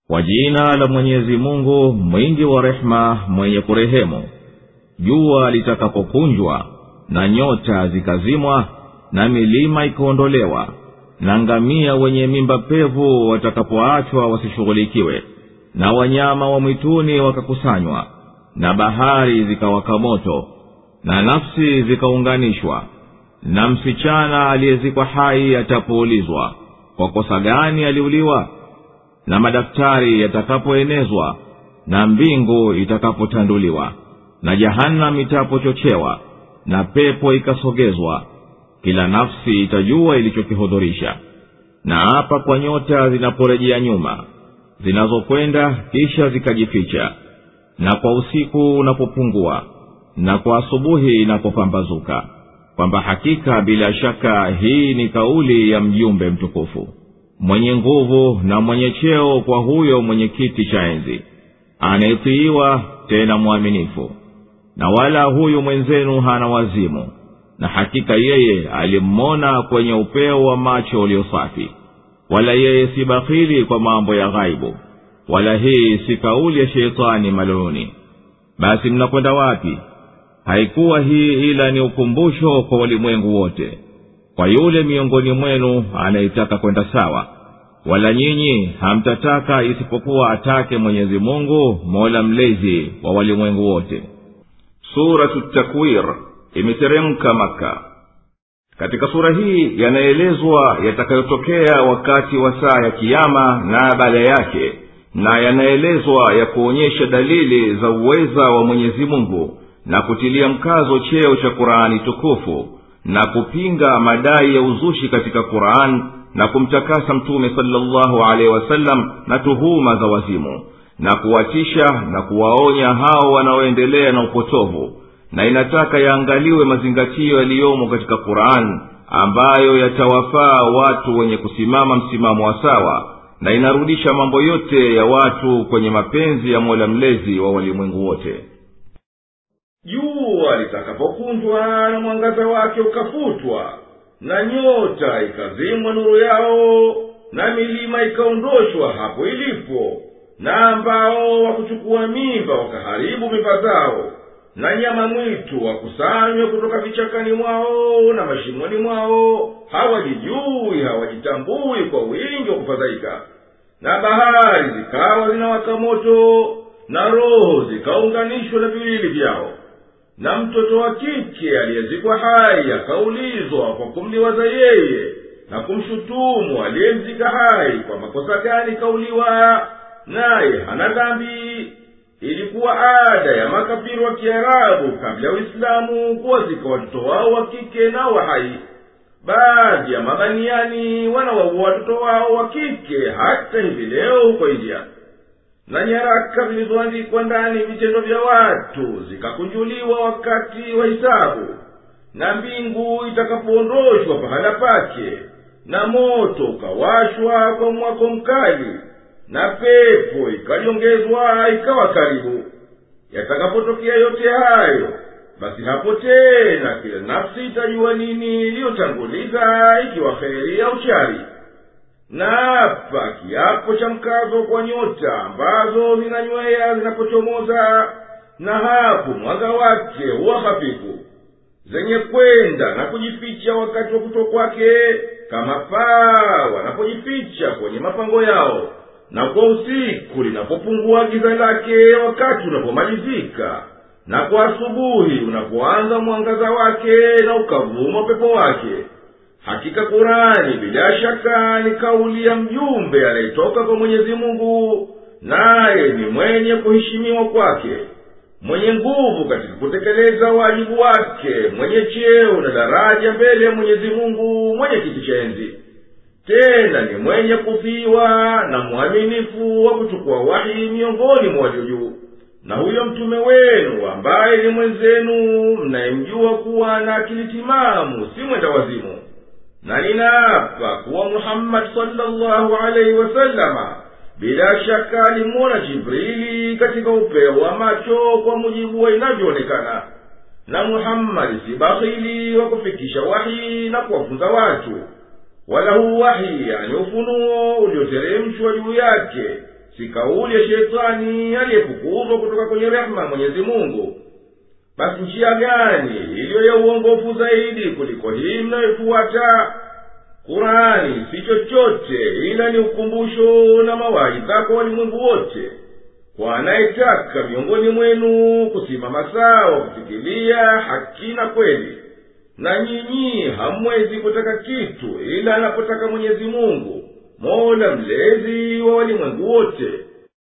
kwa jina la mwenyezi mungu mwingi wa rehema mwenye kurehemu jua litakapokunjwa na nyota zikazimwa na milima ikaondolewa na ngamia wenye mimba pevu watakapoachwa wasishughulikiwe na wanyama wa mwituni wakakusanywa na bahari zikawaka moto na nafsi zikaunganishwa na msichana aliyezikwa hai atapoulizwa kwa kosa gani aliuliwa na madaftari yatakapoenezwa na mbingu itakapotanduliwa na jahannam itapochochewa na pepo ikasogezwa kila nafsi itajua ilichokihudhurisha na hapa kwa nyota zinaporejea nyuma zinazokwenda kisha zikajificha na kwa usiku unapopungua na kwa asubuhi inapopambazuka kwamba hakika bila shaka hii ni kauli ya mjumbe mtukufu mwenye nguvu na mwenye cheo kwa huyo mwenye kiti cha enzi anayetiiwa tena mwaminifu na wala huyu mwenzenu hana wazimu na hakika yeye alimmona kwenye upeo wa macho ulio safi wala yeye si bakhili kwa mambo ya ghaibu wala hii si kauli ya sheitani maluni basi mnakwenda wapi haikuwa hii ila ni ukumbusho kwa walimwengu wote kwa yule miongoni mwenu anayetaka kwenda sawa wala nyinyi hamtataka isipokuwa atake mwenyezi mungu mola mlezi wa walimwengu wote suratu takwir imeteremka maka katika sura hii yanaelezwa yatakayotokea wakati wa saa ya kiama na baada yake na yanaelezwa ya kuonyesha dalili za uweza wa mwenyezi mungu na kutilia mkazo cheo cha qurani tukufu na kupinga madai ya uzushi katika quran na kumtakasa mtume salllahu alehi wasallam na tuhuma za wazimu na kuwatisha na kuwaonya hao wanaoendelea na upotovu na inataka yaangaliwe mazingatio yaliyomo katika quran ambayo yatawafaa watu wenye kusimama msimamo wa sawa na inarudisha mambo yote ya watu kwenye mapenzi ya mola mlezi wa walimwengu wote jua litakapokunjwa na mwangaza wake ukafutwa na nyota ikazimwa nuru yao na milima ikaondoshwa hapo ilipo na ambao wakuchukua mimba wakaharibu mimba zao na nyama mwitu wakusanywe kutoka vichakani mwao na mashimoni mwao hawajijui hawajitambui kwa wingi wa kufadhaika na bahari zikawa zinawaka moto na roho zikaunganishwa na viwili vyao na mtoto wa kike aliyezikwa hai akaulizwa kwa kumliwaza yeye na kumshutumu aliyemzika hai kwa makosa gani kauliwa naye hana dhambi ilikuwa ada ya makafiri wa kiarabu kabla ya uislamu kuwazika watoto wao wa kike nao wa hai baadhi ya mabaniani wanawaua watoto wao wa kike hata hivi leo huko india na nyaraka zilizoandikwa ndani vitendo vya watu zikakunjuliwa wakati wa hisabu na mbingu itakapoondoshwa pahala pake na moto ukawashwa kwa mwako mkali na pepo ikaliongezwa ikawa karibu yatakapotokea yote hayo basi hapo tena kila nafsi itajua nini iliyotanguliza ikiwa heri au chari na hapa kiapo cha mkazo kwa nyota ambazo zinanywea zinapochomoza na hapo mwanga wake huwa hafifu zenye kwenda na kujificha wakati wa kuto kwake kama paa wanapojificha kwenye mapango yao na kwa usiku linapopungua giza lake wakati unapomalizika na kwa asubuhi unapoanza mwangaza wake na ukavuma upepo wake hakika kurani bila shaka ni kauli ya mjumbe anayetoka kwa mwenyezi mungu naye ni mwenye kuheshimiwa kwake mwenye nguvu katika kutekeleza wajibu wake mwenye cheo na daraja mbele ya mwenyezi mungu mwenye kiti cha enzi tena ni mwenye kufiwa na mwaminifu wa kuchukua wahi miongoni mwa walio juu na huyo mtume wenu ambaye ni mwenzenu mnayemjua kuwa na akili timamu si mwenda wazimu na ninaapa kuwa muhammadi salllahu alaihi wasalama bila shaka alimwona jibrili katika upeo wa macho kwa mujibu wa inavyoonekana na muhammadi si bakhili wa kufikisha wahi na kuwafunza watu wala huu wahi yani ufunuo ulioteremshwa juu yake si kauli ya shetani aliyefukuzwa kutoka kwenye rehema ya mwenyezi mungu basi njia gani iliyo ya uongofu zaidi kuliko hii mnayofuata kurani si chochote ila ni ukumbusho na mawaidha kwa walimwengu wote kwa anayetaka miongoni mwenu kusimama sawa kufikilia haki na kweli na nyinyi hamwezi kutaka kitu ila anapotaka mwenyezi mungu mola mlezi wa walimwengu wote